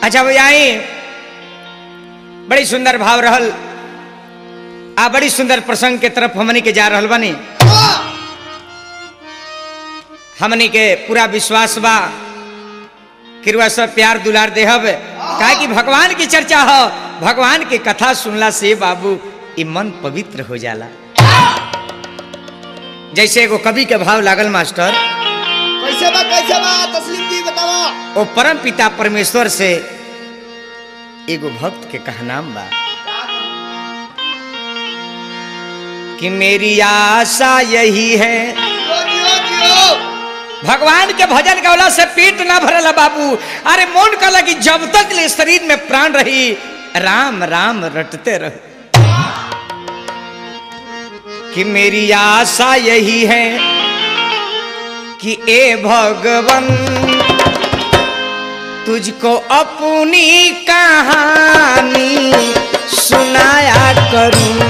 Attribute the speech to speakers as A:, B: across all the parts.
A: अच्छा भैया बड़ी सुंदर भाव रहल आ बड़ी सुंदर प्रसंग के तरफ हमनी के जा रहल बानी हमनी के पूरा विश्वास बा किरुआ सब प्यार दुलार देहब काहे कि भगवान की चर्चा हो भगवान की कथा सुनला से बाबू ई मन पवित्र हो जाला जैसे एगो कवि के भाव लागल मास्टर
B: कैसे बा कैसे बा तस्लीम जी बतावा
A: ओ परम पिता परमेश्वर से एगो भक्त के कहनाम बा कि मेरी आशा यही है
B: जियो जियो जियो
A: भगवान के भजन गौला से पेट ना भरला बाबू अरे मोन कहला कि जब तक ले शरीर में प्राण रही राम राम रटते रह कि मेरी आशा यही है कि ए भगवन तुझको अपनी कहानी सुनाया करूं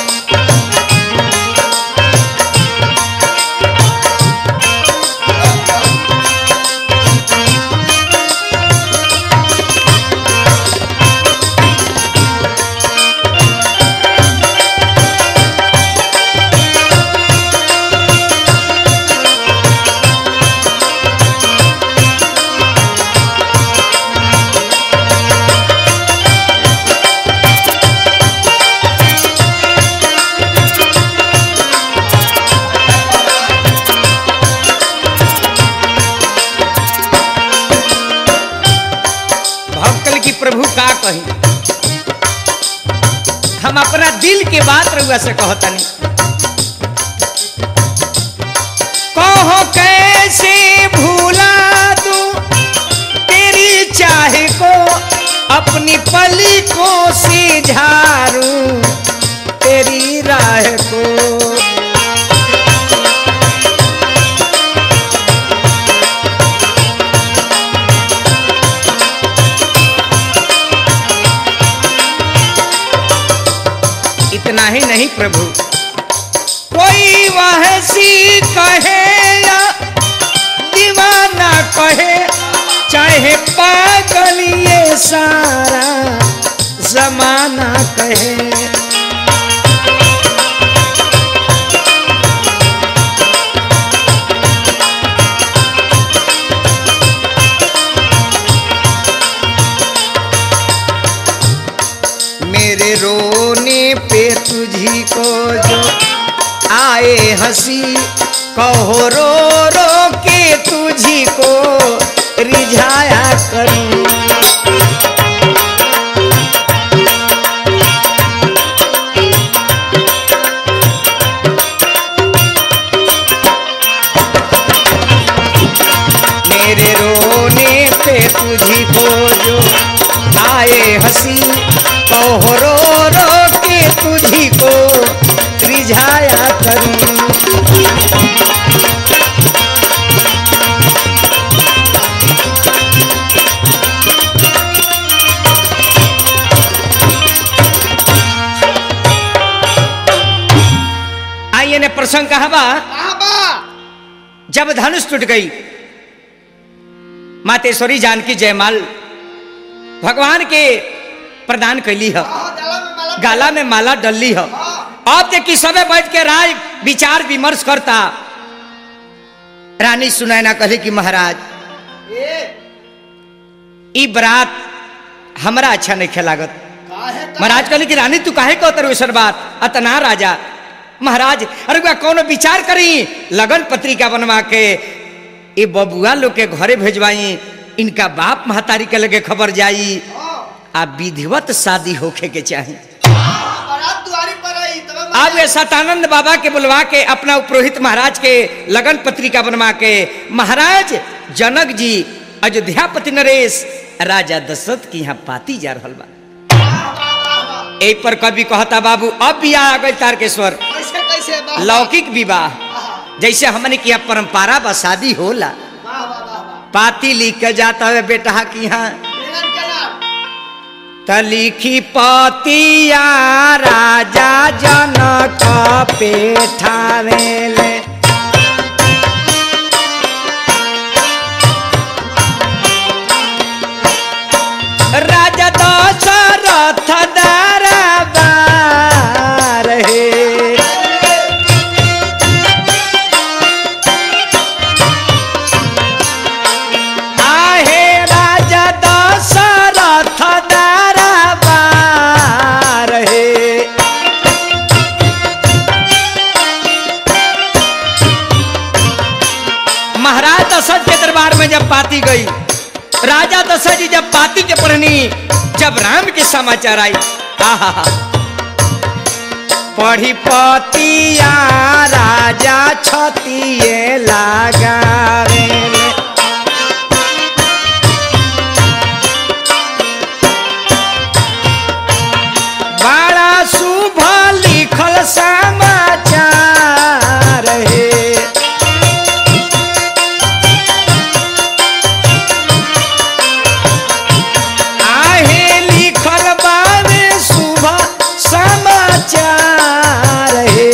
A: भक्तल की प्रभु का कही हम अपना दिल के बात रहुआ से कहतनी कहो कैसे भूला दू तेरी चाहे को अपनी पली को से झारू तेरी राह को इतना ही नहीं प्रभु कोई वहसी कहे या दीवाना कहे चाहे पागल ये सारा जमाना कहे मेरे रोने पे तुझी को जो आए हंसी कहो रो रो के तुझी को रिझाया करूं मेरे रोने पे तुझी को जो आए हंसी कहो रो रो के तुझी को रिझाया करूं आइए ने प्रसंग कहा बा
B: कहाँ बा
A: जब धनुष टूट गई मातेश्वरी जानकी जयमाल भगवान के प्रदान कैली है
B: हाँ गला में माला
A: गाला में माला डलली है अब देखी सबे बैठ के राय विचार विमर्श करता रानी सुनैना कहली कि महाराज
B: ए
A: ई बरात हमरा अच्छा नहीं खेलागत
B: काहे का
A: महाराज कहली कि रानी तू काहे कहतर वैसन बात अतना राजा महाराज अरे बा कोनो विचार करी लगन पत्रिका बनवा के ये बबुआ लोग के घरे भेजवाई इनका बाप महतारी के लगे खबर जाई
B: हाँ
A: आ विधिवत शादी होखे के चाही
B: हाँ, बारात दुआरी पर आई तबे
A: अब ये सतानंद बाबा के बुलवा के अपना पुरोहित महाराज के लगन पत्रिका बनवा के महाराज जनक जी अयोध्यापति नरेश राजा दशरथ की यहाँ पाती जा रहल बा ए पर कवि कहता बाबू अब बियाह आ गई तारकेश्वर
B: कैसे कैसे वाह
A: लौकिक विवाह जैसे हमने किया परंपरा बा शादी होला
B: वाह वाह वाह वाह
A: पाती लिख के जाता है बेटा की यहाँ
B: बेगन के नाम
A: तलिखी पतिया राजा जनक पेठावेले में जब पाती गई राजा दशरथ जी जब पाती के पढ़नी जब राम के समाचार आई आहा पढ़ी पतिया राजा छतिए लगावे बड़ा शुभ लिखल समाचार है आहे लिखल बावे शुभ समाचार है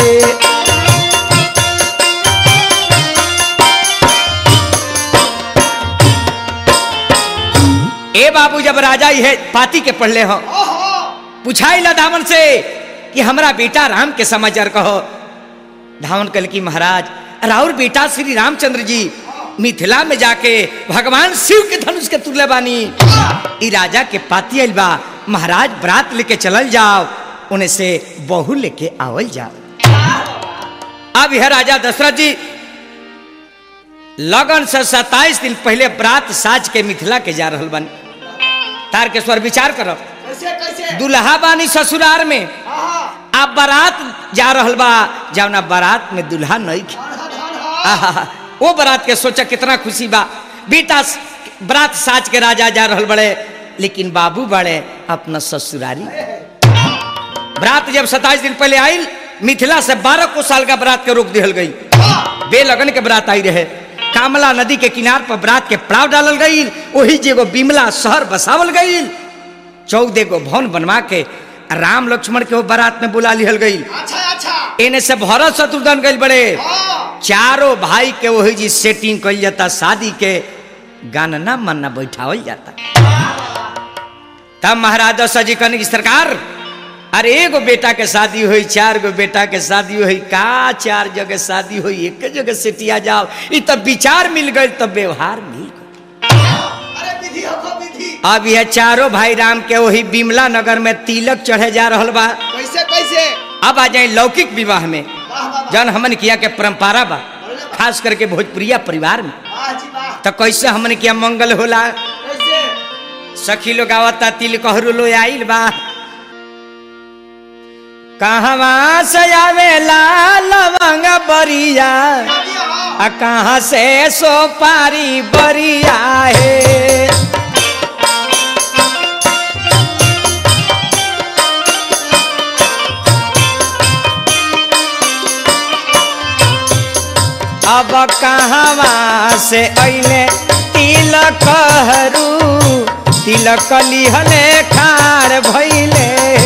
A: ए बाबू जब राजा ये पाती के पढ़ले हो
B: ओहो
A: पूछाई ला धावन से कि हमरा बेटा राम के समाचार कहो धावन कल की महाराज राउर बेटा श्री रामचंद्र जी मिथिला में जाके भगवान शिव के धनुष के तुल्य बानी ई राजा के पाती आइल बा महाराज बरात लेके चलल जाओ उन्हें से बहू लेके आवल जाओ अब यह राजा दशरथ जी लगन से सत्ताईस दिन पहले बरात साज के मिथिला के जा रहल बानी तार के स्वर विचार करो
B: कैसे कैसे
A: दुल्हा बानी ससुरार में
B: आहा
A: अब बारात जा रहल बा जवना बारात में दुल्हा नहीं खे
B: धन धन हा
A: आहा, वो बारात के सोचा कितना खुशी बा बेटा स- बारात साज के राजा जा रहल बड़े लेकिन बाबू बड़े अपना ससुरारी बारात जब सताईस दिन पहले आयल मिथिला से बारह को साल का बारात के रोक दिहल गई बेलगन के बारात आई रहे कामला नदी के किनार पर बारात के पड़ाव डालल गई वही जेगो बिमला शहर बसावल गई चौदह गो भवन बनवा के राम लक्ष्मण के वो बारात में बुला लिहल गई
B: अच्छा अच्छा
A: एने से भरत शत्रुघ्न गई बड़े
B: हाँ
A: चारों भाई के वही जी सेटिंग कल जाता शादी के गानना मन्ना बैठावल जाता तब महाराज दशरथ जी कहने की सरकार अरे एगो बेटा के शादी हुई चार गो बेटा के शादी हुई का चार जगह शादी हुई एक जगह सेटिया जाओ ई तब विचार मिल गई तब व्यवहार मिल गई
B: अरे विधि हो विधि
A: अब यह चारों भाई राम के वही बिमला नगर में तिलक चढ़े जा रहल बा
B: कैसे कैसे
A: अब आ जाए लौकिक विवाह में
B: वाह वाह वाह
A: जन हमन किया के परंपरा बा खास करके भोजपुरिया परिवार में
B: वाह जी वाह
A: तो कैसे हमन किया मंगल होला
B: कैसे
A: सखी लोग आवता तिल कहरू लो आइल बा कहवा से आवेला लवंग बरिया
B: शादी हो
A: आ कहाँ से सोपारी बरिया है अब कहवा से अइले तिलक हरू तिलक लिहले खार भइले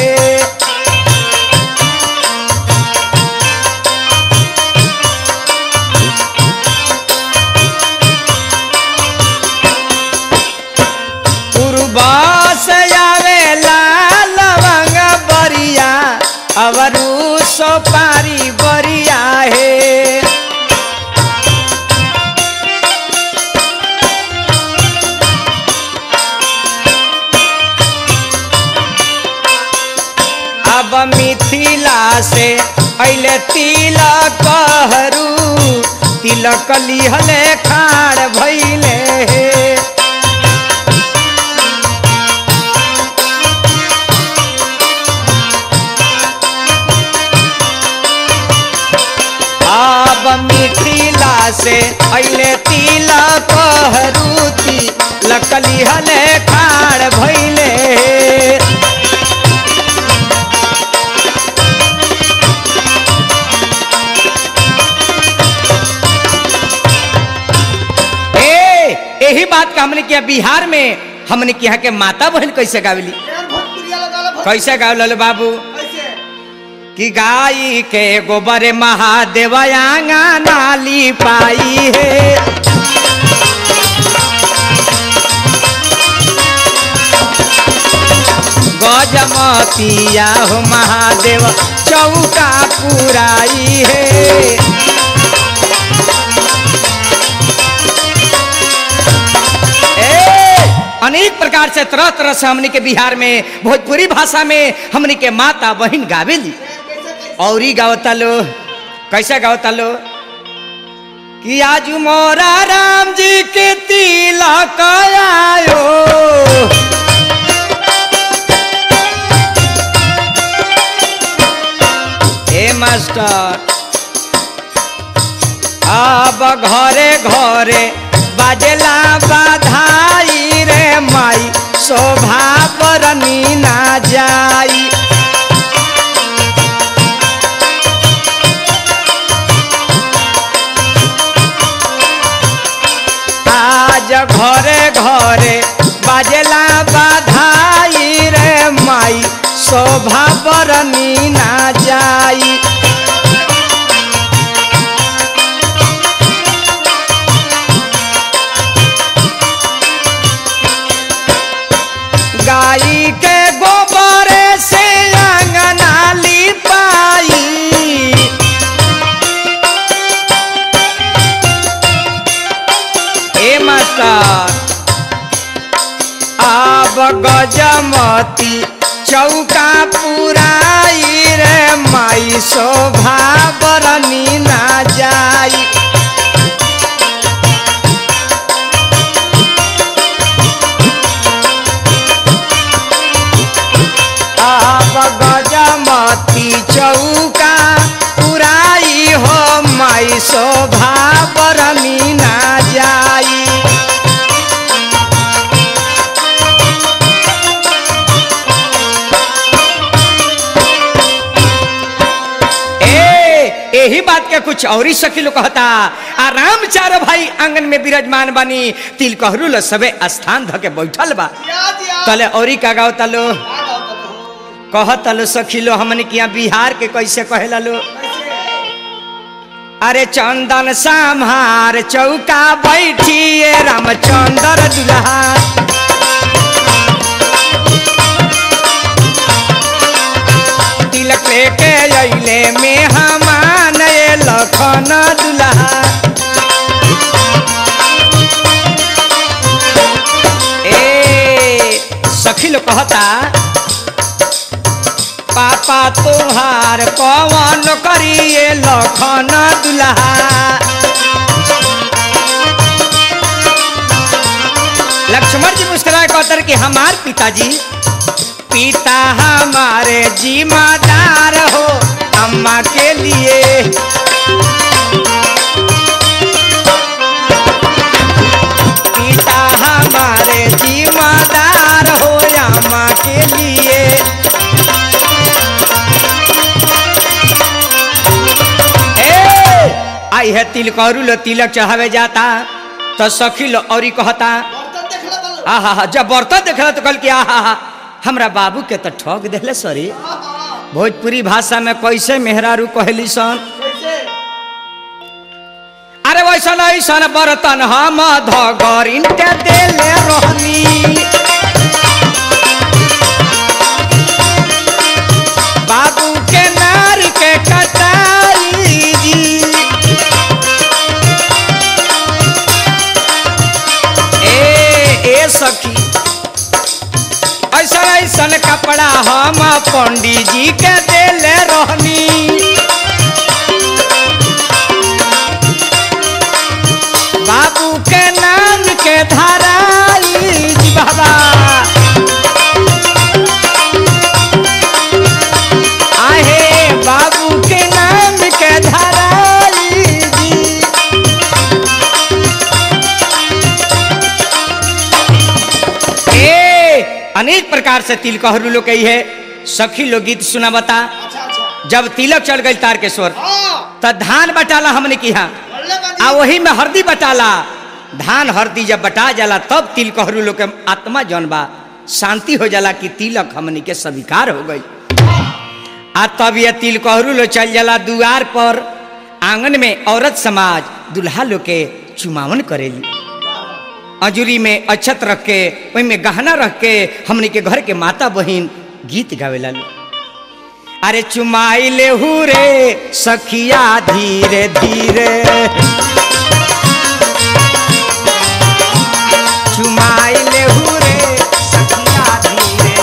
A: पूर्वा से आवेला लवंग बरिया अवरू सोपारी बरिया है अब मिथिला से अइले तिलक हरू तिलक लिहले खाड़ भइले अब मिथिला से अइले तिलक हरू तिलक लिहले खाड़ भइले ए यही बात का हमने किया बिहार में हमने किया के माता बहन कैसे गावली
B: केहन भोजपुरिया लगा लो
A: कैसे गावल बाबू
B: कैसे
A: कि गाई के गोबर महादेव आंगा नाली पाई है गजमतिया हो महादेव चौका पुराई है ए, अनेक प्रकार से तरह तरह से हमने के बिहार में भोजपुरी भाषा में हमने के माता बहन गावेली
B: कैसे कैसे
A: और ही गावता लो कैसे गावता लो कि आज मोरा राम जी के तिलक आयो हे मास्टर अब घरे घरे बाजेला बाधाई रे माई शोभा बरनी ना जाई आज घरे घरे बाजेला बाधाई रे माई शोभा बरनी ना जाई गाई के गोबर से अंगना लिपाई ए मास्टर अब गजमती चौका पुराई रे माई शोभा बरनी ना जाई अब गजमती चौका पुराई हो माई शोभा बरनी ना जाई ए यही बात के कुछ और ही सखी लोग कहता आ राम चारो भाई आंगन में विराजमान बानी तिल कहरू ल सबे स्थान धके बैठल बा
B: दिया दिया
A: तले औरी का गाओ तलो
B: आ गाओ तलो हो
A: कहत लो सखी लो हमने किया बिहार के कैसे कहेला लो
B: कैसे
A: अरे चंदन साम्हार चौका बैठिए रामचंद्र दुल्हा तिलक लेके अइले में हमान ये लखन दुल्हा ए सखी लोग कहता पापा तुहार पवन करिए लखन दुल्हा लक्ष्मण जी मुस्कुराए कहतर कि हमार पिताजी पिता हमारे जिम्मेदार हो अम्मा के लिए पिता हमारे जिम्मेदार हो अम्मा के लिए ए आई है तिल करू लो तिलक चढ़ावे जाता तो सखी लो औरी कहता
B: बर्तन देख ले तलो
A: आहा हा जब बर्तन देखला तो कल कि आहा हा हमरा बाबू के तो ठग देले सॉरी
B: हाँ हाँ
A: भोजपुरी भाषा में कैसे मेहरारू कहली सन
B: कैसे
A: अरे वैसन ऐसन बर्तन हम धगरिन के देले रहनी बाबू के नार के कटाई जी ए ए सखी ऐसन ऐसन कपड़ा हम पंडित जी के देले रहनी बाबू के नाम के धराई जी बाबा आहे बाबू के नाम के धराई जी ए अनेक प्रकार से तिल कहरू लोग कही है सखी लोग गीत सुना बता
B: अच्छा अच्छा
A: जब तिलक चढ़ गई तार के स्वर
B: हाँ
A: त धान बटाला हमने किया
B: बोले बाजी
A: आ वही में हरदी बटाला धान हरदी जब बटा जाला तब तिल कहरू लोग के आत्मा जौन बा शांति हो जाला कि तिलक हमनी के स्वीकार हो गई आ तब ये तिल कहरू लोग चल जाला दुआर पर आंगन में औरत समाज दुल्हा लोग के चुमावन करेली अजूरी में अक्षत रख के ओहि में गहना रख के हमनी के घर के माता बहिन गीत गावेला लो अरे चुमाई ले रे सखिया धीरे धीरे चुमाई ले रे सखिया धीरे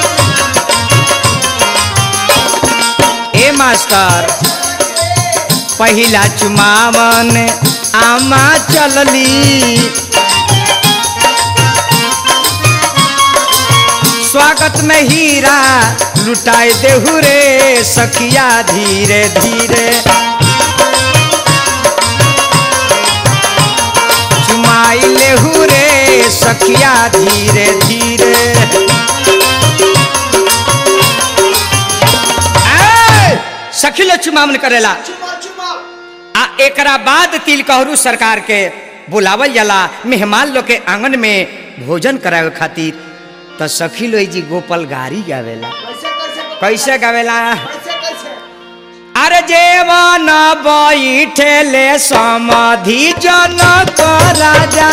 A: धीरे ए मास्टर पहिला चुमावन आमा चलली स्वागत में हीरा लुटाए देहु रे सखिया धीरे धीरे चुमाई लेहु रे सखिया धीरे धीरे ए, सखी लोग चुमावन करेला
B: चुमा चुमा
A: आ एकरा बाद तिलकहरू सरकार के बुलावल जाला मेहमान लोग के आंगन में भोजन करावे खातिर तो सखी लोग जी गोपाल गारी गावेला
B: कैसे कैसे
A: कैसे गावेला
B: कैसे कैसे
A: अरे जेवन बैठेले समाधि जनक राजा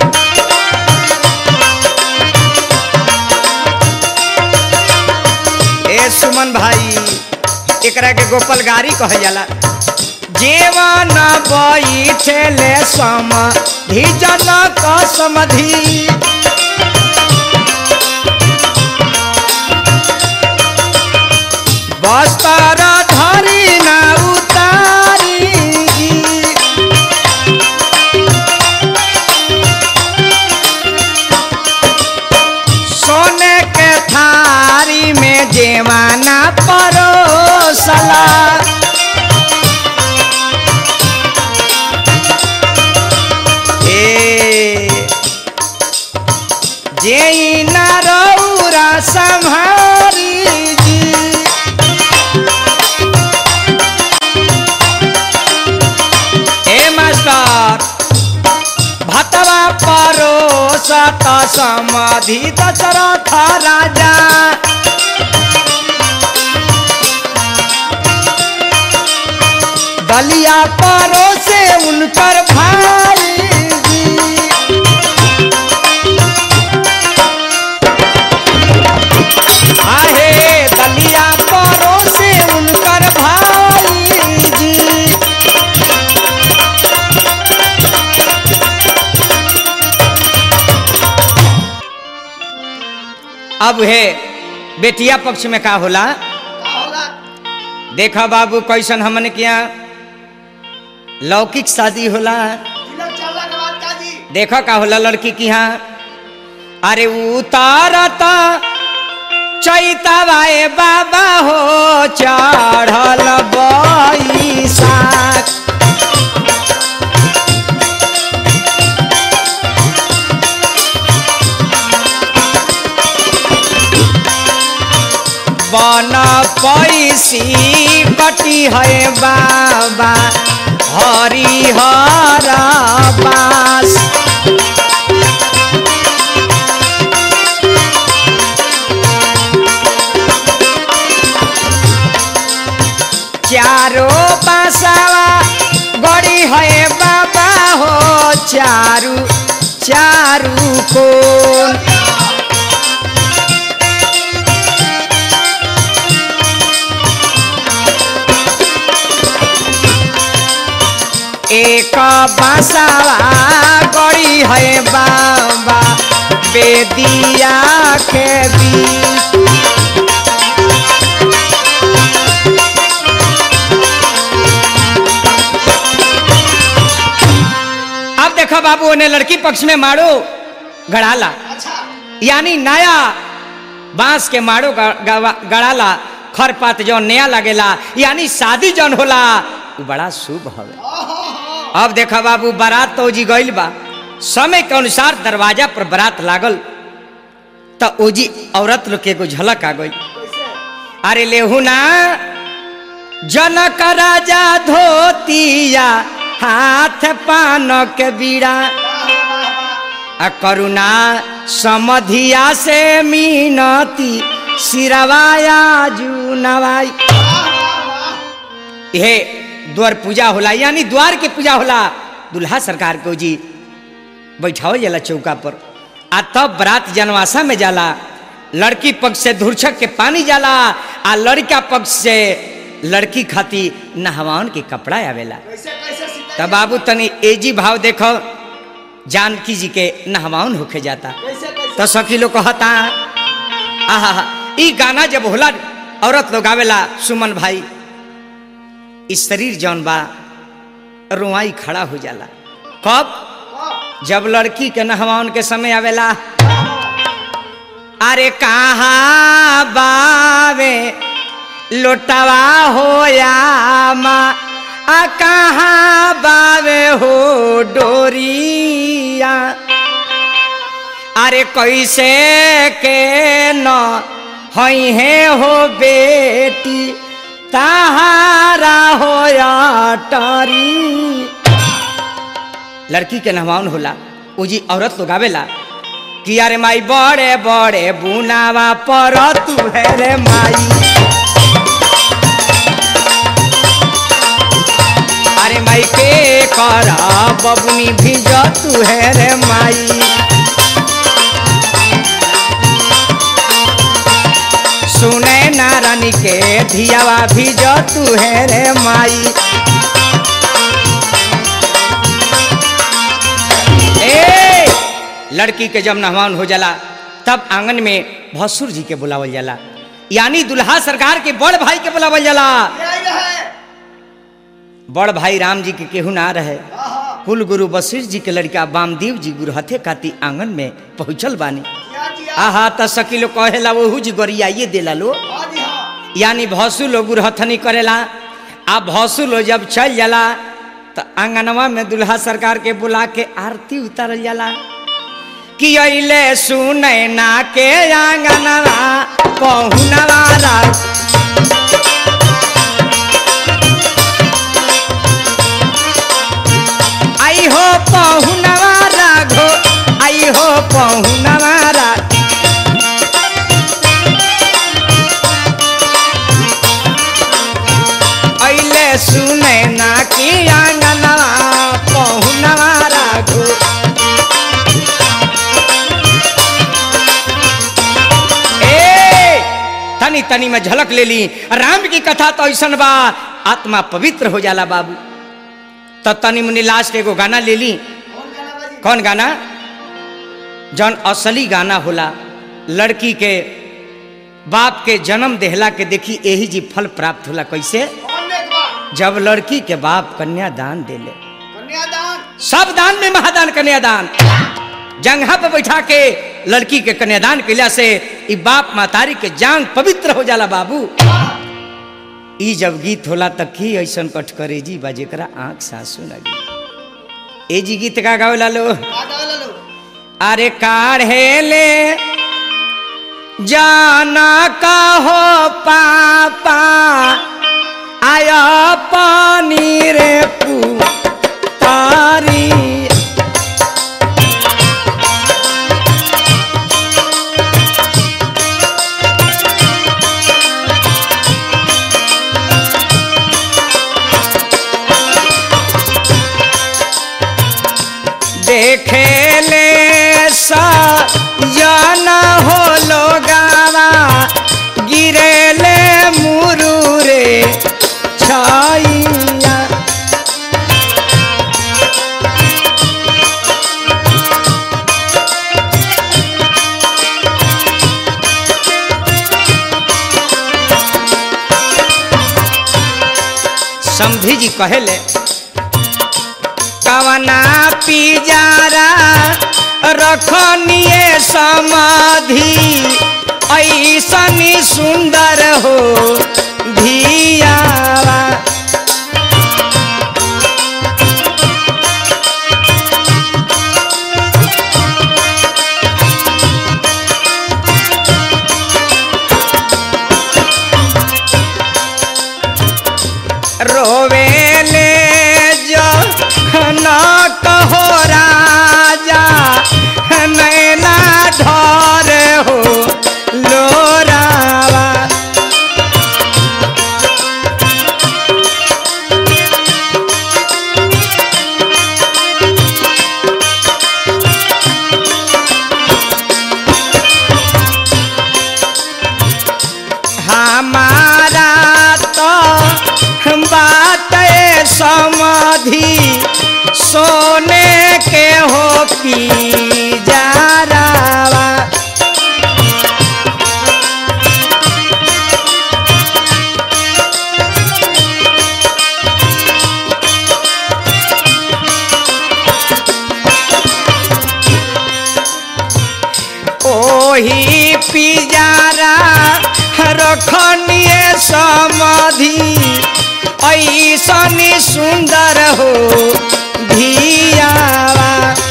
A: ए सुमन भाई एकरा के गोपाल गारी कहल जाला जेवन बैठेले समाधि जनक समाधि बस्तर धरी ना उतारी सोने के थारी में जेवाना परोसला ए जे ना रौरा संहारी जी ए मास्टर भतवा परोसत समाधि दशरथ राजा दलिया परोसे उनकर भाई आहे दलिया परोसे उनकर भाई जी अब है बेटिया पक्ष में का होला
B: का होला
A: देखा बाबू कैसन हमने किया लौकिक शादी होला
B: तिलक चलला के बाद का जी
A: देखो का होला लड़की की यहाँ अरे उतारता चैतवाए बाबा हो चढ़ल बैसाख बन पैसी कटी है बाबा हरिहर बास चारो बासावा गड़ी है बाबा हो चारू चारू कोन एक बासावा गड़ी है बाबा बेदिया के बीच अब देखो बाबू उन्हें लड़की पक्ष में मारो गड़ाला
B: अच्छा
A: यानी नया बांस के मारो ग- गवा- गड़ाला खरपात जौन नया लगेला यानी शादी जौन होला उ बड़ा शुभ हवे अब देखा बाबू बारात तो जी गइल बा समय के अनुसार दरवाजा पर बारात लागल तो ओजी औरत लोग के एगो झलक आ गई
B: कैसे
A: अरे लेहू ना जनक राजा धोतिया हाथ पान के बीड़ा
B: वाह वाह वाह
A: आ करुणा समधिया से मीनती सिरवाया जू नवाई
B: वाह वाह वाह
A: यह द्वार पूजा होला यानी द्वार के पूजा होला दुल्हा सरकार को जी बैठावल जाला चौका पर आ तब बरात जनवासा में जाला लड़की पक्ष से धुरछक के पानी जाला आ लड़का पक्ष से लड़की खाती नहवान के कपड़ा आवेला
B: कैसे कैसे सीता
A: तब बाबू तनी एजी भाव देखो जानकी जी के नहवान होके जाता
B: कैसे कैसे
A: तो सखी लोग कहता आहा ई गाना जब होला औरत लोग आवेला सुमन भाई इस शरीर जौन बा रुआई खड़ा हो जाला कब
B: वाह
A: जब लड़की के नहवाउन के समय आवेला अरे कहाँ बावे लोटवा हो या माँ आ कहाँ बावे हो डोरिया अरे कैसे के न हई है हो बेटी ताहारा हो या टरी लड़की के नहवाउन होला उजी औरत लोग आवेला कि अरे माई बड़े बड़े बुनावा पर तू है रे माई अरे माई के करा बबुनी भिज तू है रे माई सुने नारानी के धियावा भिज तू है रे माई ए लड़की के जब नहवान हो जाला तब आंगन में भसुर जी के बुलावल जाला यानी दुल्हा सरकार के बड़ भाई के बुलावल जाला
B: ये आई रहे
A: बड़ भाई राम जी के केहू ना रहे
B: आहा
A: कुल गुरु वशिष्ठ जी के लड़का वामदेव जी गुरु हथे काती आंगन में पहुंचल बानी
B: क्या किया
A: आहा त सकी लोग कहेला वहू जी गोरियाइए देला लो
B: हाँ जी हाँ
A: यानी भसु लोग गुरहथनी करेला आ भसु लोग जब चल जाला तो आंगनवा में दुल्हा सरकार के बुला के आरती उतारल जाला कि अइले सुनै ना के आंगनवा पहुनवा रा आई हो पहुनवा राघो आई हो पहुनवा रा अइले सुनै ना की आंगनवा पहुनवा राघो ए तनी तनी में झलक ले ली राम की कथा तो ऐसन बा आत्मा पवित्र हो जाला बाबू तो तनी मुनी लास्ट एगो गाना ले ली
B: कौन गाना बाजी
A: कौन गाना जौन असली गाना होला लड़की के बाप के जन्म देहला के देखी यही जी फल प्राप्त होला कैसे
B: कौन देख बा
A: जब लड़की के बाप कन्यादान देले
B: कन्यादान
A: सब दान में महादान कन्यादान जंघा पर बैठा के लड़की के कन्यादान कैला से ई बाप मातारी के जांग पवित्र हो जाला बाबू ई जब गीत होला त की ऐसन कटकरेजी बा जेकरा आंख सासू लगी ए जी गीत का गावेला लो
B: का गावे लो
A: अरे काढ़ेले जाना कहो पापा आया पानी रे पुतारी देखे ले सा जाना हो लोगावा गिरे ले मुरुरे छाइया समधी जी कहेले कवना पिजारा रखनिए समाधि ऐसनी सुंदर हो धियावा रोवेले जो न कहो राजा नैना ढोर हो लोरावा हमारा तो बात समाधि सोने के हो पी जारावा रखनिए समाधि ऐसनी सुंदर हो धियावा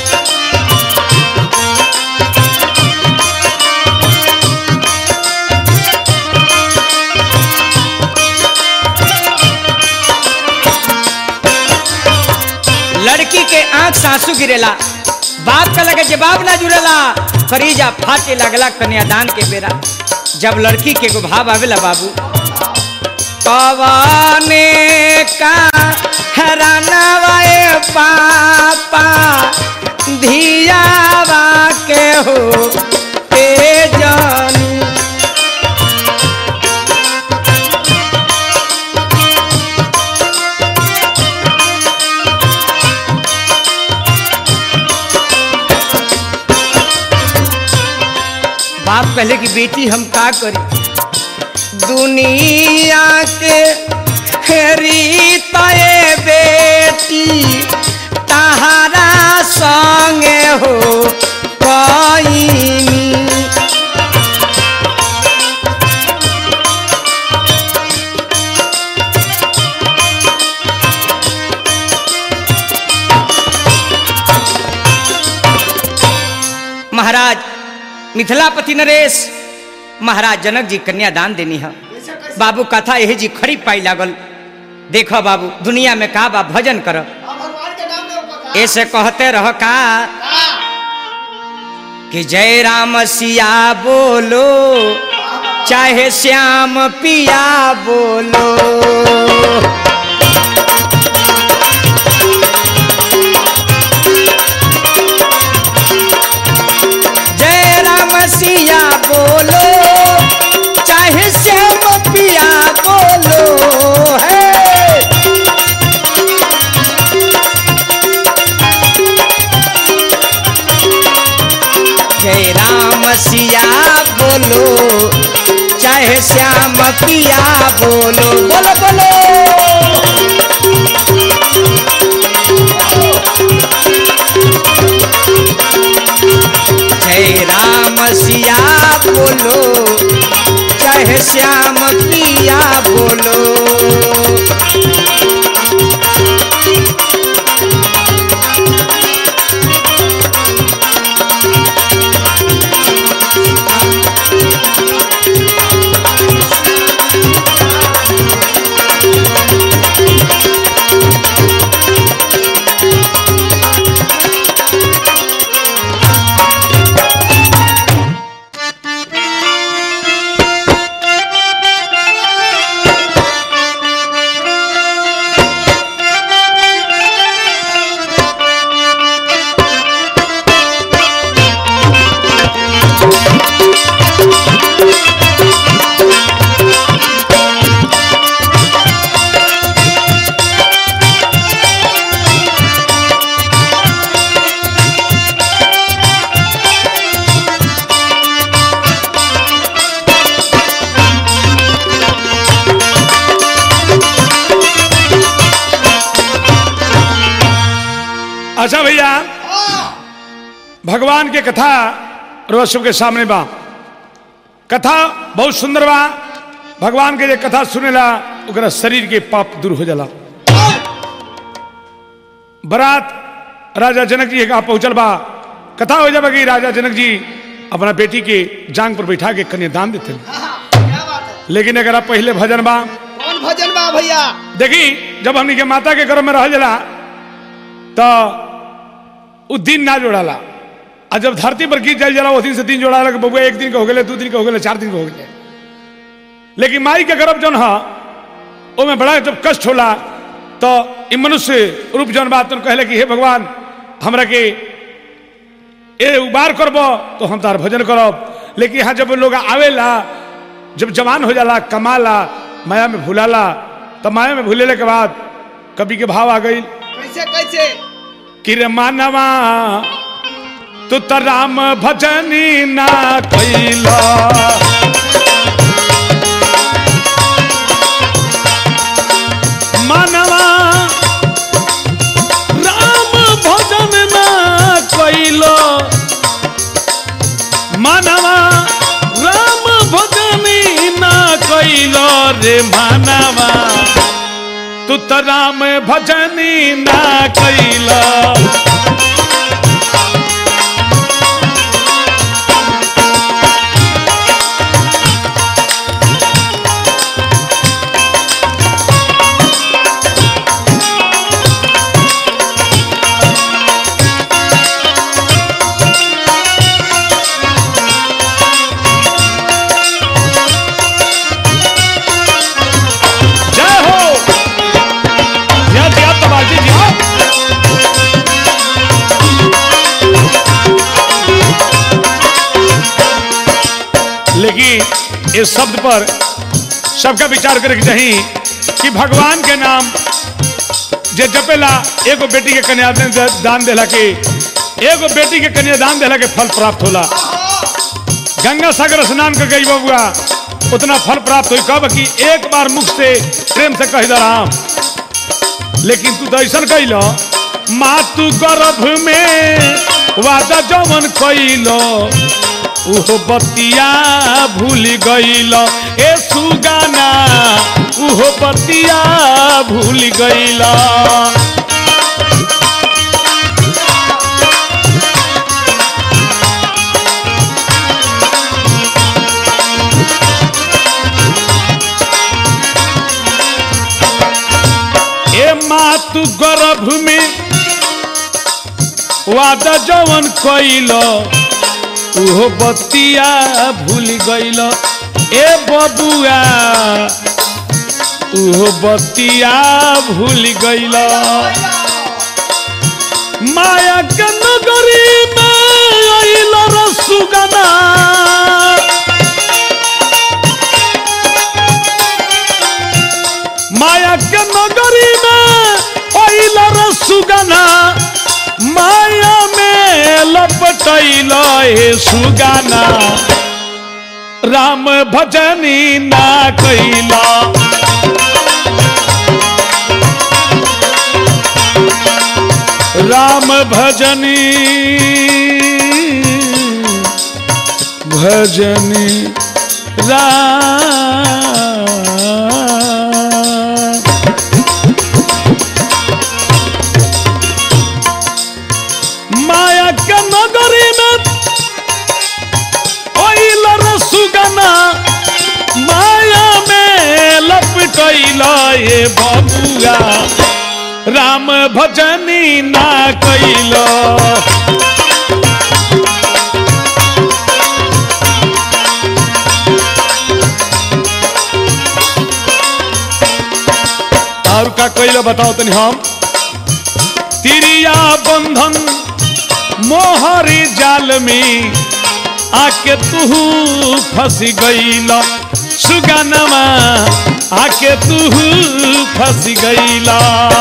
A: लड़की के आंख से आंसू गिरेला बाप का लगे जवाब ना जुड़ेला करीजा फाटे लगला कन्यादान के बेरा जब लड़की के एगो भाव आवेला बाबू कवाने का हरानवाए पापा धियावा के हो ए जानी बाप कहले कि बेटी हम का करी दुनिया के रीत ए बेटी तहारा संगे हो कईनी महाराज मिथिलापति नरेश महाराज जनक जी कन्यादान देनी है
B: कैसे कैसे
A: बाबू कथा यही जी खड़ी पाई लागल देखो बाबू दुनिया में का बा भजन कर
B: आप भगवान के नाम ले ऊपर
A: ऐसे कहते रह का कि जय राम सिया बोलो चाहे श्याम पिया बोलो जय राम सिया बोलो चाहे श्याम पिया बोलो है जय राम सिया बोलो चाहे श्याम पिया बोलो बोलो बोलो जय राम सिया बोलो चाहे श्याम पिया बोलो
C: अच्छा भैया भगवान के कथा रोज सबके सामने बा कथा बहुत सुंदर बा भगवान के जे कथा सुनेला ओकरा शरीर के पाप दूर हो जाला बारात राजा जनक जी के कहा पहुंचल बा कथा हो जाबा कि राजा जनक जी अपना बेटी के जांग पर बैठा के कन्यादान देते
B: क्या बात है
C: लेकिन अगर आप पहले भजन बा
B: कौन भजन बा भैया
C: देखी जब हमनी के माता के गर्भ में रह जाला तो उ दिन ना जोड़ाला आ जब धरती पर गीत जाल जाला वो दिन से दिन जोड़ाला कि बबुआ एक दिन के हो गए दू दिन के हो गए चार दिन के हो गए लेकिन माई के गर्भ जौन है ओमे बड़ा जब कष्ट होला तो ई मनुष्य रूप जौन बात कहले कि हे भगवान हमरा के ए उबार करब तो हम तार भजन करब लेकिन यहाँ जब लोग आवेला जब जवान हो जाला कमाला माया में भूलाला तो माया में भूलेले के बाद कवि के भाव आ गई
B: कैसे कैसे
C: कि रे मानवा तू तो राम भजनी ना कैला मानवा राम भजन ना कैलो मानवा राम भजनी ना कैलो अरे मानवा तू तो राम भजनी ना कैला जय हो दिया दिया तबाजी दिया लेकिन इस शब्द पर सबका विचार करे के चाहिए कि भगवान के नाम जे जपेला एगो बेटी के कन्यादान दे- दान देला के एगो बेटी के कन्यादान देला के फल प्राप्त होला गंगा सागर स्नान कर गई बबुआ उतना फल प्राप्त हुई कब कि एक बार मुख से प्रेम से कह दे राम लेकिन तू तो ऐसा कैल माँ तू गर्भ में वादा जमन कैलो उहो बतिया भूल गईल ए सुगाना उहो बतिया भूल गईल ए माँ तू गर्भ में वादा जवन कैलो उहो बतिया भूल गईल ए बबुआ उहो बतिया भूल गईल माया के नगरी में अइल रसुगना माया के नगरी में अइल रसुगना माया में लपटैल हे सुगाना राम भजनी ना कैला राम भजनी भजनी राम माया के नगरी में ओइल रसुगना माया में लपटैल ये बबुआ राम भजनी ना कैल और का कैल बताओ तनी हम तिरिया बंधन मोहरी जाल में आके तू फंस गईल सुगनमा आके तू फंस गईला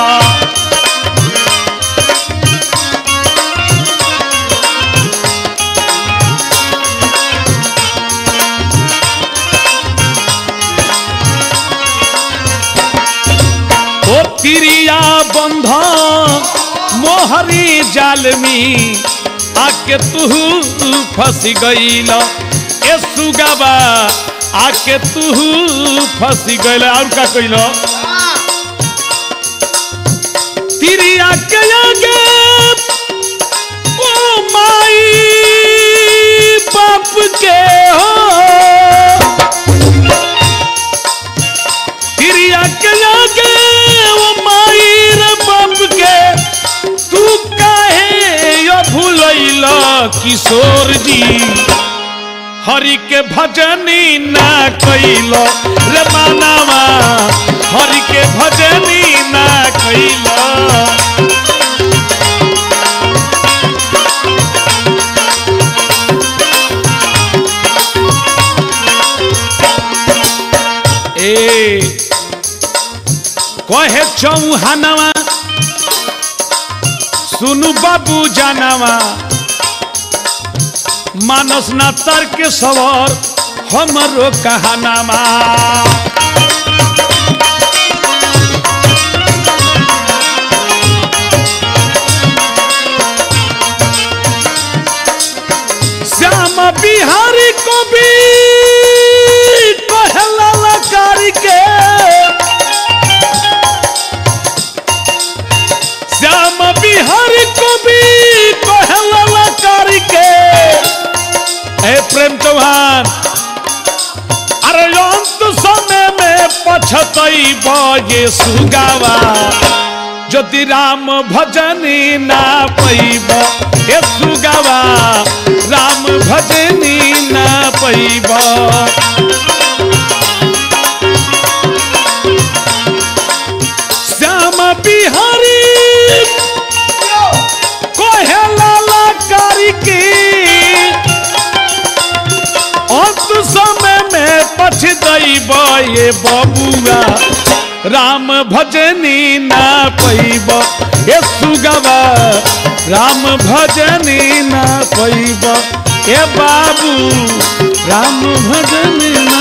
C: ओ तिरिया बंध मोहरी जाल में आके तू फंस गईल ए सुगबा आके तू फंस गईल और का कइल तिरिया के आगे ओ माई बाप के हो क्रिया के लागे वो मायर बाप के तू काहे यो भूलैला किशोर जी हरि के भजनी ना कैलो रे मानवा हरि के भजनी ना कैलो ए कहे चौहानवा सुनु बाबू जानवा मानस ना तर्क सवर हमरो कहानामा श्याम बिहारी को भी कहला लकारी के पछतैब ये सुगावा যদি রাম ভজনী না পাইব এ সুগাবা রাম ভজনী না পাইব শ্যাম বিহারী কহেলা কারিকে अंत समय में पछतैब ये बबुआ राम भजनी ना पैब ये सुगवा राम भजनी ना पैब ए बाबू राम भजनी ना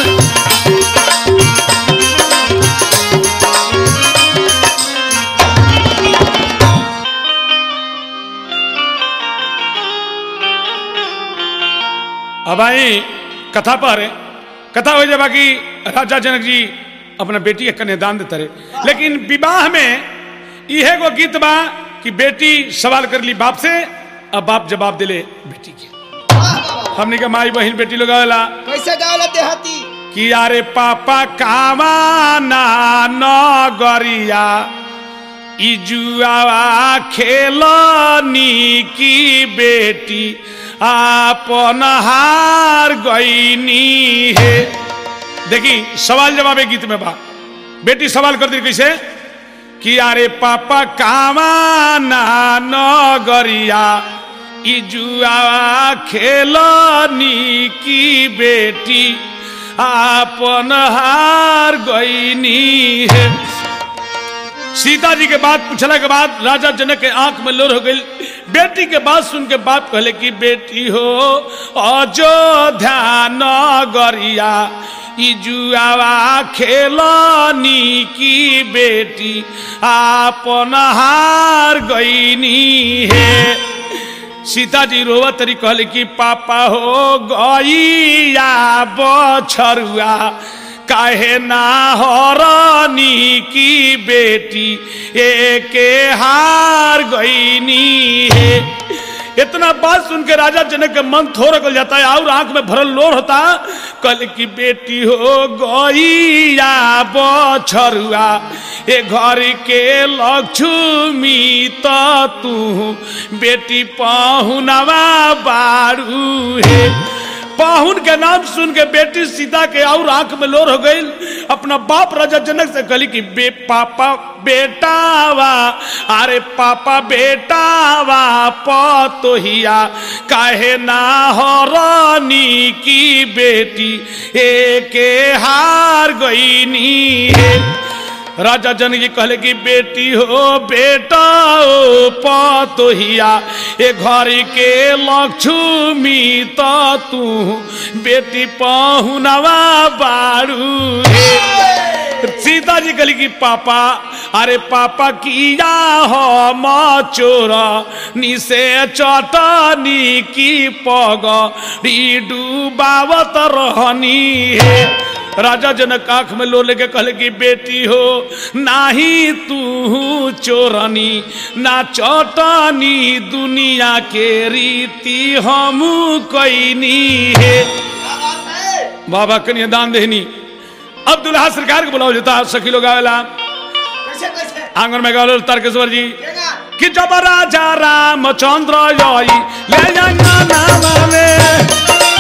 C: अब आई कथा पर कथा हो जाए बाकी राजा जनक जी अपना बेटी के कन्यादान देते रहे लेकिन विवाह में यह गो गीत बा कि बेटी सवाल कर ली बाप से अब बाप जवाब दिले बेटी के
B: वाह बाबा
C: हमने के माई बहन बेटी लोग आवेला
B: कैसे गावला देहाती
C: कि अरे पापा कामाना नगरिया इजुआवा खेलनी की बेटी आपन हार गईनी है देखी सवाल जवाब है गीत में बा बेटी सवाल कर दी कैसे कि अरे पापा कामाना नगरिया इजुआ खेलनी की बेटी आपन हार गईनी है सीता जी के बात पूछला के बाद राजा जनक के आंख में लोर हो गई बेटी के बात सुन के बाप कहले कि बेटी हो अयोध्या नगरिया इजुआवा खेलनी की बेटी आपन हार गईनी है सीता जी रोवत तरी कहले कि पापा हो गईया बछरुआ काहे ना हरनी की बेटी एके हार गईनी है इतना बात सुन के राजा जनक के मन थोड़ा कल जाता है और आंख में भरल लोर होता कल की बेटी हो गईया बछरुआ ए घर के लक्ष्मी तो तू बेटी पाहुनवा बारू है पाहुन के नाम सुन के बेटी सीता के और आंख में लोर हो गई अपना बाप राजा जनक से कहली कि बे पापा बेटावा अरे पापा बेटावा पतोहिया काहे ना हरनी की बेटी एके हार गईनी है राजा जनक जी कहले कि बेटी हो बेटा ओ पतोहिया ए घर के लक्ष्मी तो तू बेटी पहुनवा बारू हे। सीता जी कहली कि पापा अरे पापा किया हो चोर निसे चटनी की पग डूबावत रहनी है राजा जनक आंख में लो लेके कहले कि बेटी हो नाही तू चोरनी ना चटनी दुनिया के रीति हम कैनी है
B: क्या बात है
C: बाबा कन्या दान देनी अब दुल्हा सरकार को बुलाओ जाता सखी लोग आवेला
B: कैसे कैसे
C: आंगन में गालो तारकेश्वर जी
B: केगा
C: कि जब राजा रामचंद्र आई ले जाना नाम में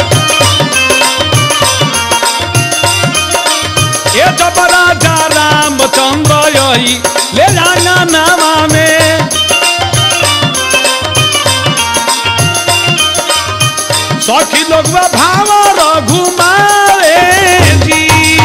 C: ये जब राजा रामचंद्र आई ले जाना नाम में सखी लोग भाव घुमावे जी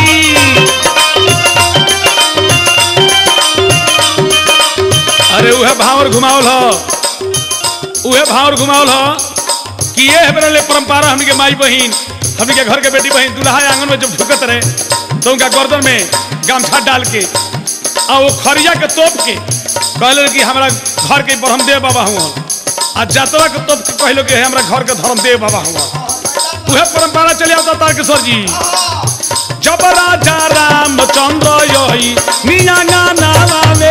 C: अरे उहे भावर घुमावल ह उहे भावर घुमावल ह कि ये है मेरे लिए परंपरा हमनी के माई बहिन हमनी के घर के बेटी बहिन दूल्हा आंगन में जब ढुकत रहे तो उनका गर्दन में गामछा डाल के आ वो खरिया के तोप के कहले कि हमारा घर के ब्रह्मदेव बाबा हुआ आ जातवा के तोप के कहलो कि हमरा घर के धर्मदेव बाबा हुआ उहे परंपरा चले आवता तारकेश्वर जी जब राजा रामचंद्र यही निया गाना लावे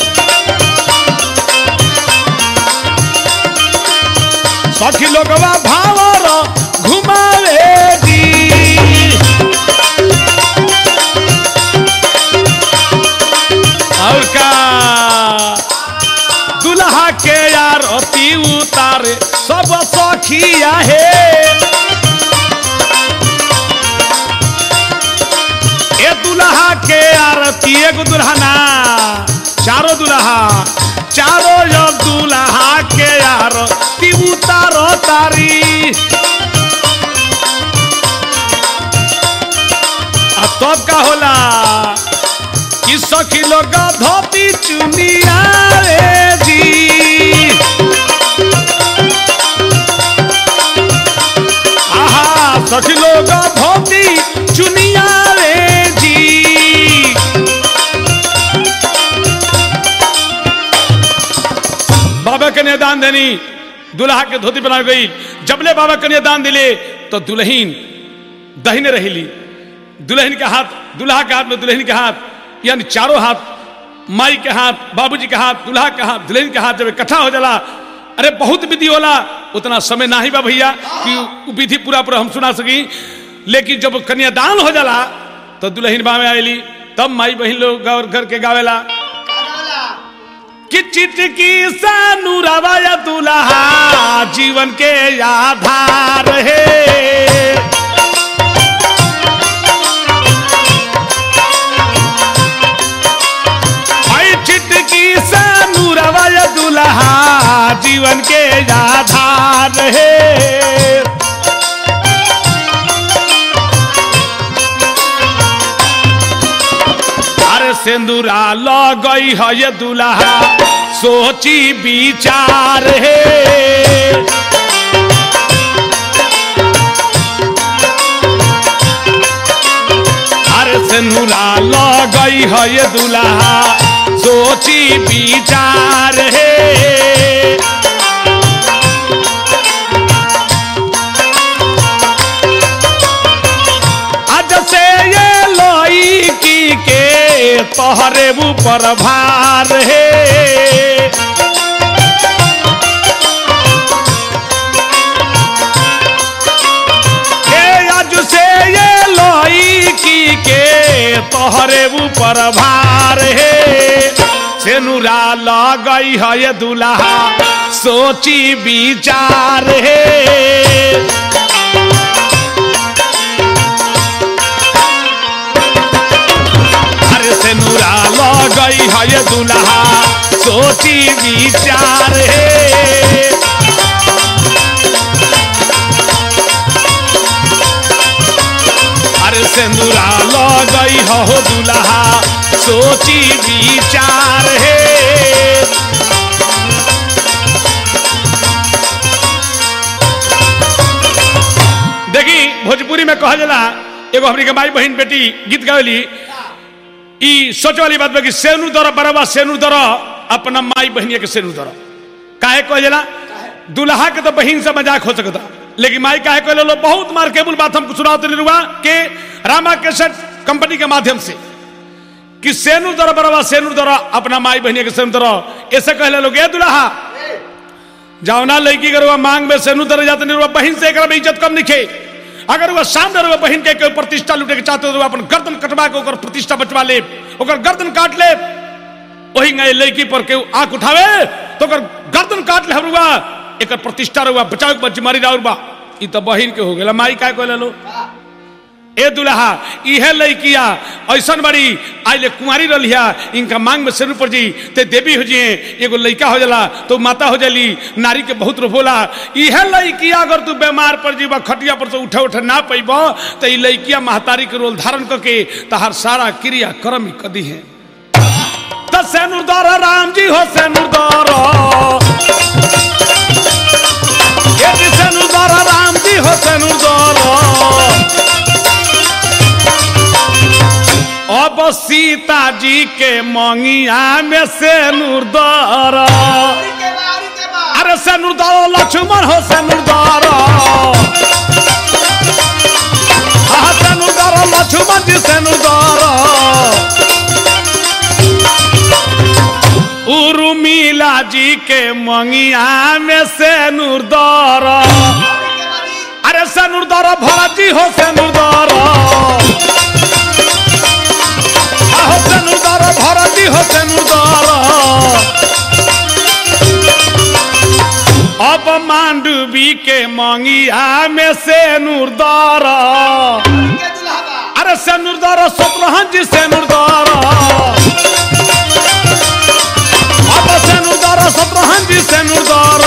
C: सखी लोगवा भावर घुमावे जी आरती उतारे सब सखिया हे ए दुल्हा के आरती एगो दुल्हना चारो दुल्हा चारो जो दुल्हा के आरती उतारो तारी आ तब का होला कि सखी लोग धोती चुनिया रे जी आहा सखी लोग धोती चुनिया रे जी बाबा कन्या दान देनी दुल्हा के धोती बना गई जबले बाबा कन्या दान दिले तो दुल्हीन दहिने रहिली दुल्हन के हाथ दुल्हा के हाथ में दुल्हन के हाथ यानी चारों हाथ माई के हाथ बाबूजी के हाथ दुल्हा के हाथ दुल्हन के हाथ जब इकट्ठा हो जाला अरे बहुत विधि होला उतना समय ना ही बा भैया कि उ विधि पूरा पूरा हम सुना सकी लेकिन जब कन्यादान हो जाला तो दुल्हन बा में आयली तब माई बहन लोग गौर घर के गावेला
B: का गावला
C: कि चिटकी सा नूरावा या दुल्हा जीवन के आधार है आई चिटकी सा नूरावा या दुल्हा जीवन के आधार है अरे सिंदूरा लगई है ये दुल्हा सोची विचार है अरे सिंदूरा लगई है ये दुल्हा सोची विचार है आज से ये लोई की के तोहरे ऊपर भार है ए आज से ये लोई की के तोहरे ऊपर भार है सेनुरा लगई है ये दुल्हा सोची विचार है अरे से नूरा लगई है ये दुल्हा सोची विचार है अरे से नूरा लगई हो दुल्हा सोची विचार है देखी भोजपुरी में कहा जाला एगो हमनी के माई बहन बेटी गीत गावेली ई सोच वाली बात बा कि सेनु दर बराबर सेनु दर अपना माई बहनिया के सेनु दर काहे कह जाला दुल्हा के तो बहन से मजाक हो सकता लेकिन माई काहे कह लो बहुत मार्केबल बात हमको सुनाते नहीं हुआ कि रामा केसट कंपनी के माध्यम से कि सेनु दर बराबर सेनु दर अपना माई बहनिया के सेनु दर ऐसे कह लोग ए दुल्हा जावना लड़की के रुआ मांग में सेनु दर जाते नहीं रुआ बहन से एकरा में इज्जत कम निखे अगर वह सामने रुआ बहन के कोई प्रतिष्ठा लूटे के चाहते हो तो अपन गर्दन कटवा के ओकर प्रतिष्ठा बचवा ले ओकर गर्दन काट ले वही गए लड़की पर के आंख उठावे तो ओकर गर्दन काट ले हरुआ एकर प्रतिष्ठा रुआ बचाव के जिम्मेदारी राउर बा ई तो बहन के हो गेला माई काय कहले लो ए दुल्हा इहे लड़किया ऐसन बड़ी आइले कुंवारी रहिया इनका मांग में सिर पर जी ते देवी हो जिए एगो लड़का हो जाला तो माता हो जाली नारी के बहुत रूप होला इहे लड़किया अगर तू बीमार पर जीवा खटिया पर से उठे उठे ना पैब तो ई लड़किया महतारी के रोल धारण करके तहार सारा क्रिया कर्म ही कदी है तो सेनुरदार राम जी हो सेनुरदार ये जी सेनुरदार राम जी हो सेनुरदार अब सीता जी के मंगिया में से नूरदार
B: औरी के बा औरी के बा
C: अरे से नूरदार लक्ष्मण हो से नूरदार हाँ से नूरदार लक्ष्मण जी से नूरदार उर्मिला जी के मंगिया में से नूरदार
B: औरी के बा जी
C: अरे से नूरदार भरत जी हो से नूरदार हो से नूरदार भरत जी हो से नूरदार अब मांडवी के मंगिया में से नूरदार
B: के दुल्हा बा
C: अरे से नूरदार सतरहन जी से नूरदार अब से नूरदार सतरहन जी से नूरदार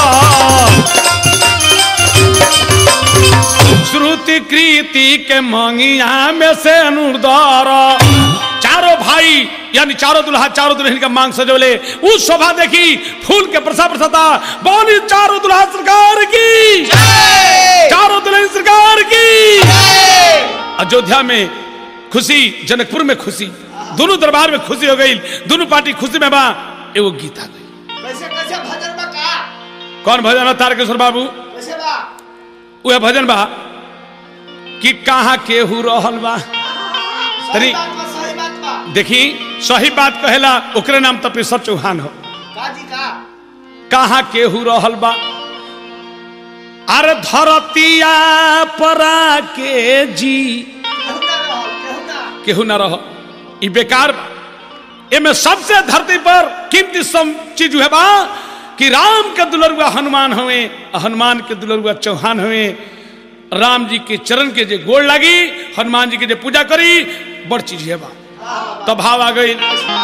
C: श्रुति कृति के मंगिया में से नूरदार चारों भाई यानी चारों दुल्हा चारों दुल्हन का मांग सजोले उस शोभा देखी फूल के प्रसा प्रसादा बोली चारों दुल्हा सरकार की चारों दुल्हन सरकार की अयोध्या में खुशी जनकपुर में खुशी दोनों दरबार में खुशी हो गई दोनों पार्टी खुशी में बा एगो गीत आ गई
B: कैसे कैसे भजन बा का
C: कौन भजन बा तारकेश्वर बाबू
B: कैसे बा
C: वह भजन बा कि कहाँ केहू रहल बा
B: सही
C: तरी-
B: बात बा सही बात बा
C: देखी सही बात कहेला ओकरे नाम तपेश्वर चौहान हो
B: का जी का
C: कहाँ केहू रहल बा अरे धरतिया परा के जी
B: केहू ना रहल केहू ना
C: केहू ना रह ई बेकार बा एमे सबसे धरती पर कीमती सब चीज है बा कि राम के दुलरुआ हनुमान हुए हनुमान के दुलरुआ चौहान हुए राम जी के चरण के जे गोड़ लगी हनुमान जी के जे पूजा करी बड़ चीज है बा तब भाव आ गई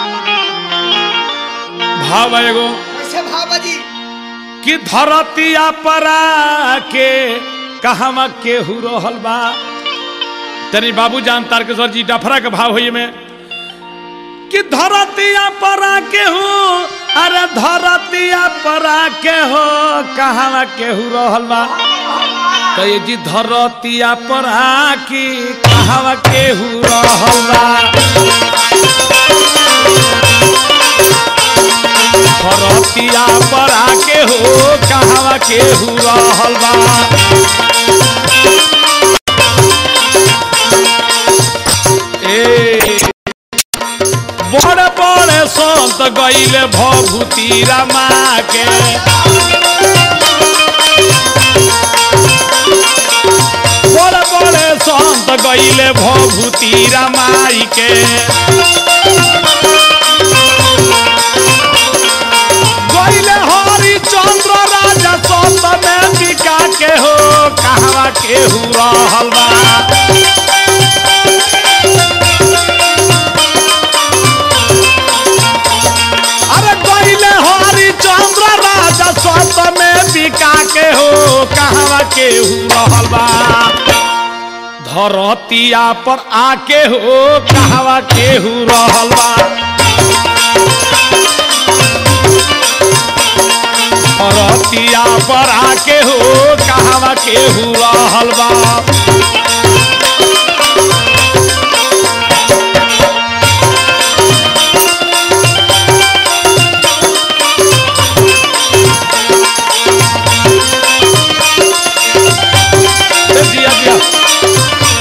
C: भाव आ एगो
B: कैसे भाव जी
C: कि धरतिया परा के कहवा केहू रहल बा तनी बाबू जान तारकेश्वर जी डफरा के भाव होइए में कि धरतिया परा के हो अरे धरतिया परा के हो कहवा केहू रहल बा तो ये जी धरतिया परा की कहवा केहू रहल बा धरतिया परा के हो कहवा केहू रहल बा ए बड़े बड़े संत गईले भभूति रमा के बड़े बड़े संत गईले भभूति रमाई के गईले हरिचंद्र राजा सत में बिका के हो कहवा केहू रहल बा अरे गईले हरिचंद्र राजा सत में बिका के हो कहवा केहू रहल बा धरतिया पर आके हो कहवा केहू रहल बा धरतिया पर आके हो कहवा केहू रहल बा दिया दिया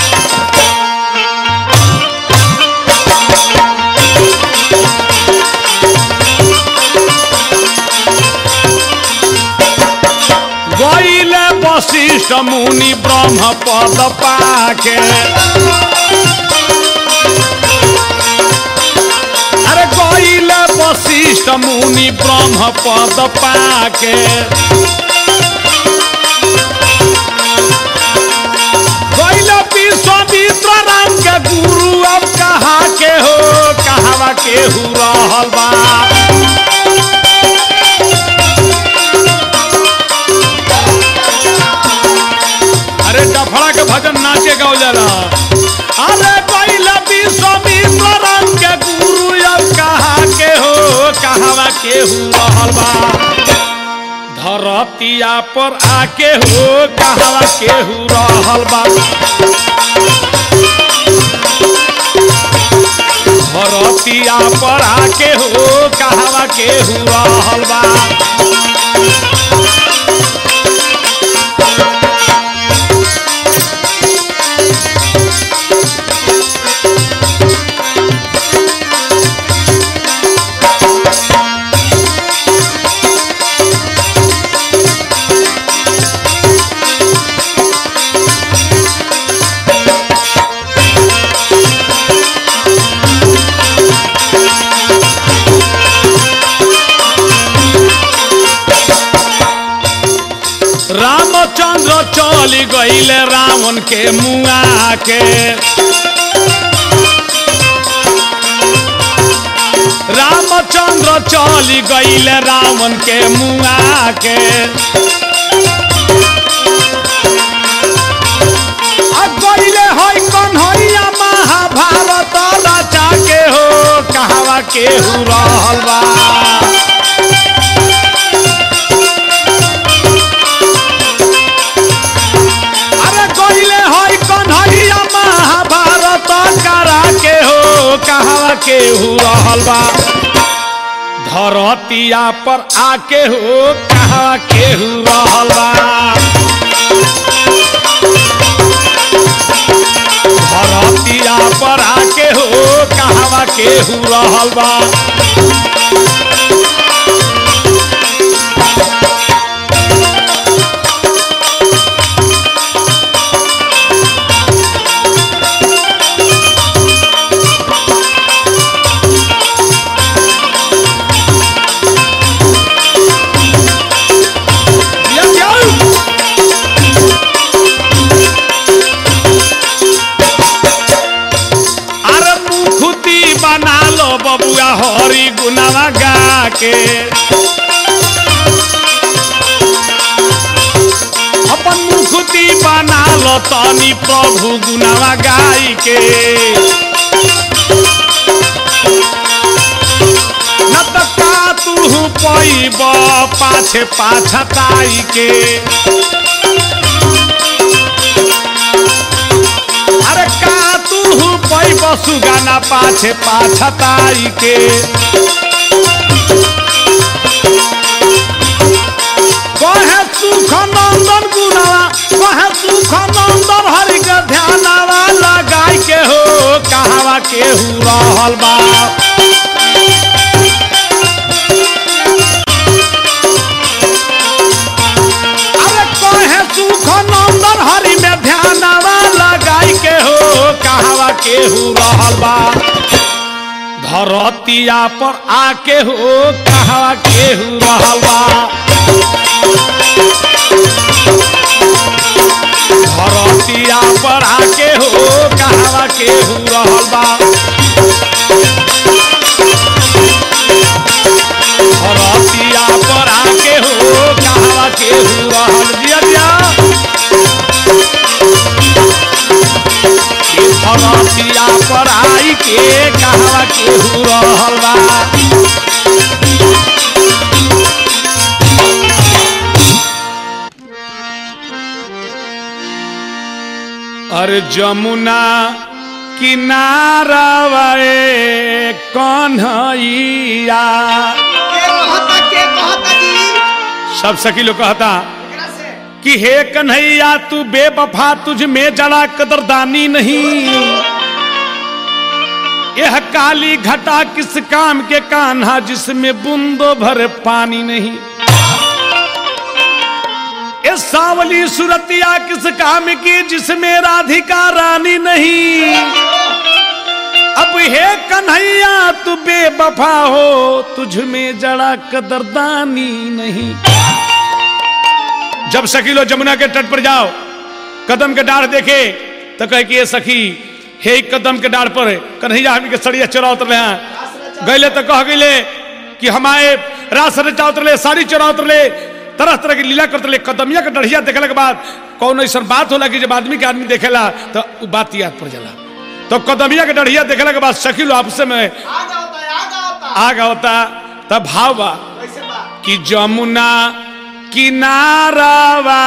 C: गईले वशिष्ठ मुनि ब्रह्म पद पाके अरे गईले वशिष्ठ मुनि ब्रह्म पद पाके गईले विश्वामित्र राम के गुरु अब कहा के हो कहवा केहू रहल बा अरे डफड़ा के भजन नाचे गाओ जाला अरे पहला विश्वामित्र राम के गुरु अब कहा के हो कहवा केहू रहल बा धरतिया पर आके हो कहवा केहू रहल बा धरतिया पर आके हो कहवा केहू रहल बा रामचंद्र चल गईल रावण के मुआ के रामचंद्र चल गईल रावण के मुआ के आ गईले होई कन्हैया महाभारत रचा के हो कहवा के हु रहल बा अरे गईले होई कन्हैया महाभारत करा के हो कहवा के हु रहल बा धरतिया पर आके हो कहवा के हु रहल बा धरतिया पर आके हो कहवा के हु रहल बा Yes, yes. अरे मुखुती बना लो बबुआ हरी गुनावा गा के अपन मुखुती बना लो तनी प्रभु गुनावा गाई के न त का तू पैब पाछे पाछताई के अरे का तू पैब सुगाना पाछे पाछताई के कहे सुख नंदन गुनावा कहे सुख नंदन हरि के ध्यानावा लगाई के हो कहवा के हु रहल बा अरे कहे सुख नंदन हरि में ध्यानवा लगाई के हो कहवा के हु रहल बा धरतिया पर आके हो कहवा के हु रहल बा धरतिया पर आके हो कहवा के हु रहल बा धरतिया पर आके हो कहवा के हु रहल दिया दिया ई धरतिया पर आई के कहवा के हु रहल बा अरे जमुना किनारा वाए कन्हैया
B: के कहता के कहता जी
C: सब सखी लोग कहता
B: एकरा से
C: कि हे कन्हैया तू बेवफा तुझ में जड़ा कदरदानी नहीं यह काली घटा किस काम के कान्हा जिसमें बूंदो भर पानी नहीं ये सावली सुरतिया किस काम की जिसमें राधिका रानी नहीं अब हे कन्हैया तू बेवफा हो तुझ में जड़ा कदरदानी नहीं जब सखी लो जमुना के तट पर जाओ कदम के डाढ़ देखे तो कहे कि ये सखी हे ई कदम के डाढ़ पर कन्हैया हमनी के सड़िया चोरा उतरले हैं गैले तो कह गईले कि हमारे रास रचा उतरले साड़ी चोरा उतरले तरह तरह की लीला करते कदमिया के डढ़िया देखला के बाद कौन ऐसा बात होला कि जब आदमी के आदमी देखेला तो उ बात याद पड़ जाला तो कदमिया के डढ़िया देखला के बाद सखी लो आपसे में
B: आगा होता है आगा होता
C: आगा होता तब भाव बा
B: कैसे बा
C: कि जमुना किनारावा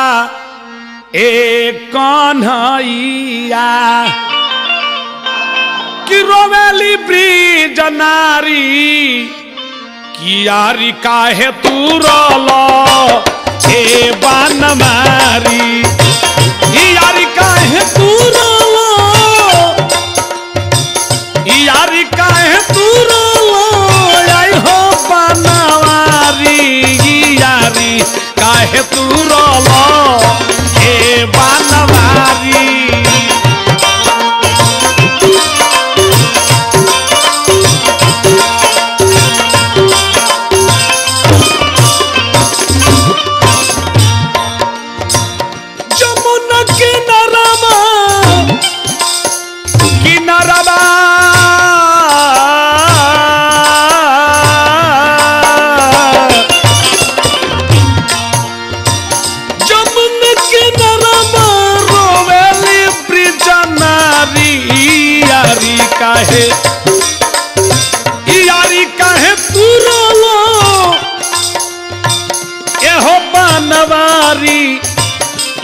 C: ए कन्हैया कि रोवेली ब्रिज नारी कियारी काहे तू रोलो हे बान मारी कियारी काहे तू रोलो यारी काहे तू रोलो आई हो बनवारी यारी काहे तू रोलो हे बनवारी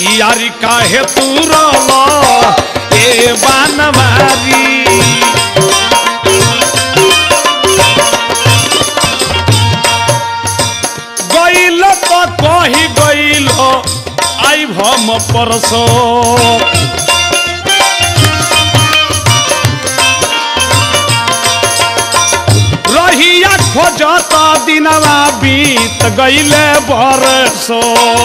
C: यारी काहे तू रोलो ए बनवारी गइल तो कही गइल आई भम परसो रहिया खोजत दिनवा बीत गइले बरसो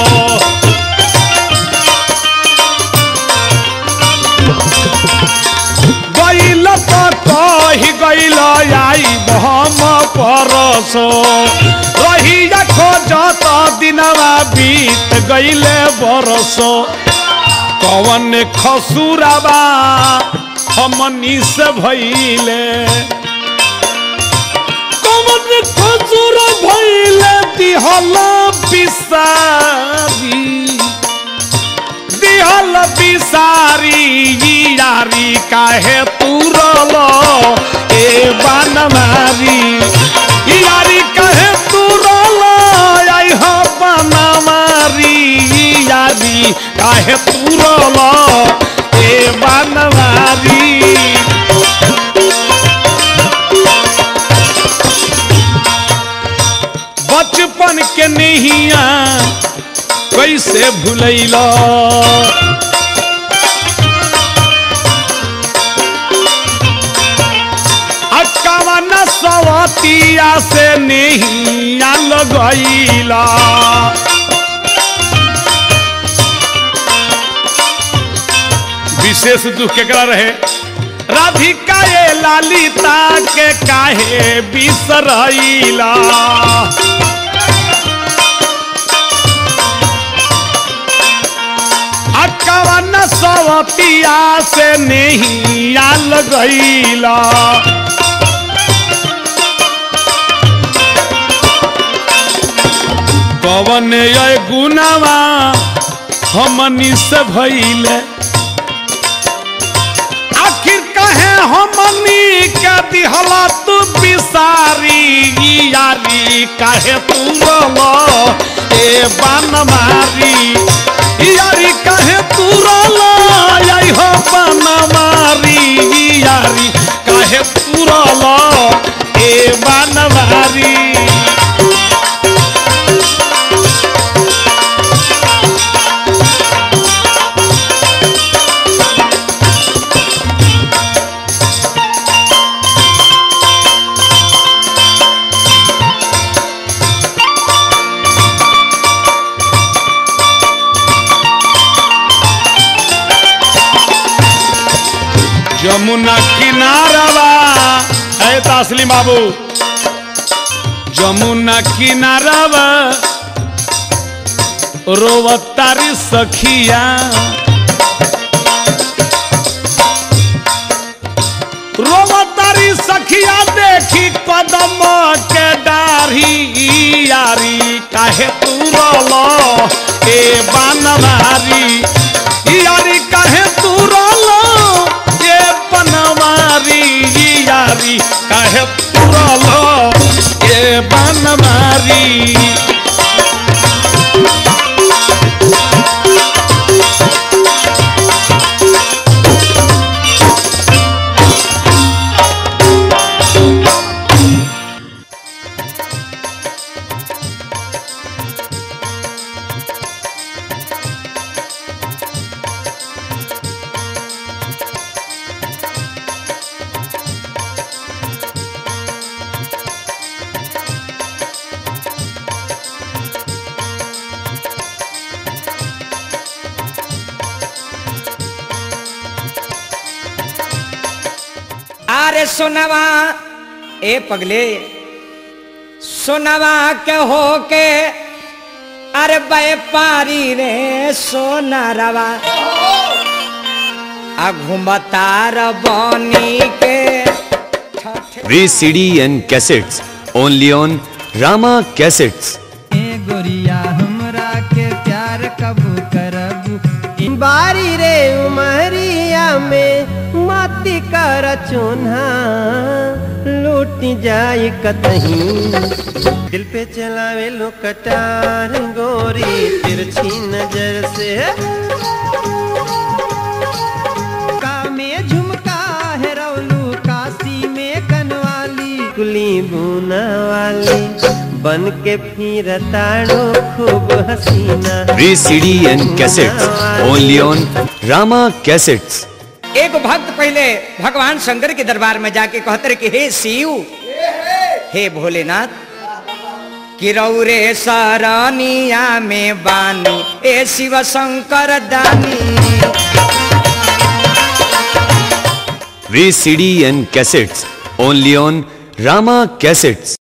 C: गइल तो कही गइल आई भम परसो रहिया खोजत दिनवा बीत गइले बरसो कवन खसुराबा हमनी से भइले कवन खसुर भइले दिहल बिसारी दिहल बिसारी यारी काहे तुरल ए बनमारी यारी काहे तुरल आई हो बनमारी यारी काहे तुरल ए बनमारी बचपन के नहिया कैसे भूलैला अक्कावन सवतिया से नहिया लगैला विशेष दुख केकरा रहे राधिका ये लालिता के काहे बिसरैला अक्कावन सवतिया से नहीं आल गईला कवन ये गुनावा हमनी से भइले आखिर कहे हमनी के दिहला तू बिसारी यारी काहे तू रोलो ए बन मारी यारी काहे तू रोलो आई हो बन मारी यारी काहे तू रोलो ए बन मारी जमुना किनारवा है तस्लीम बाबू जमुना किनारवा रोवतारी सखिया रोवतारी सखिया देखी कदम के डारी यारी काहे तू रोलो ए बनवारी यारी काहे तू रोलो ए बनवारी यारी काहे तू रोलो ए बनवारी
A: आरे सोनवा ए पगले सोनवा के हो के अरे व्यापारी रे सोना रवा आ घुमतार बनी के
D: VCD and cassettes only on Rama Cassettes.
B: ए गोरिया हमरा के प्यार कबू करबू बारी रे उमरिया में मती कर चुन्हा लूट जाई कतहीं दिल
E: पे चलावे लो कटार गोरी तिरछी नजर से
B: का में झुमका है रौलू काशी में कनवाली
E: कुली बुना वाली बन के फिर ताड़ो खूब हसीना
D: V CD and cassettes only on Rama cassettes
A: एक भक्त पहले भगवान शंकर के दरबार में जाके कहते रहे कि हे शिव हे भोलेनाथ किरौरे सरनिया में बानी ए शिव शंकर दानी
D: V CD and cassettes only on Rama cassettes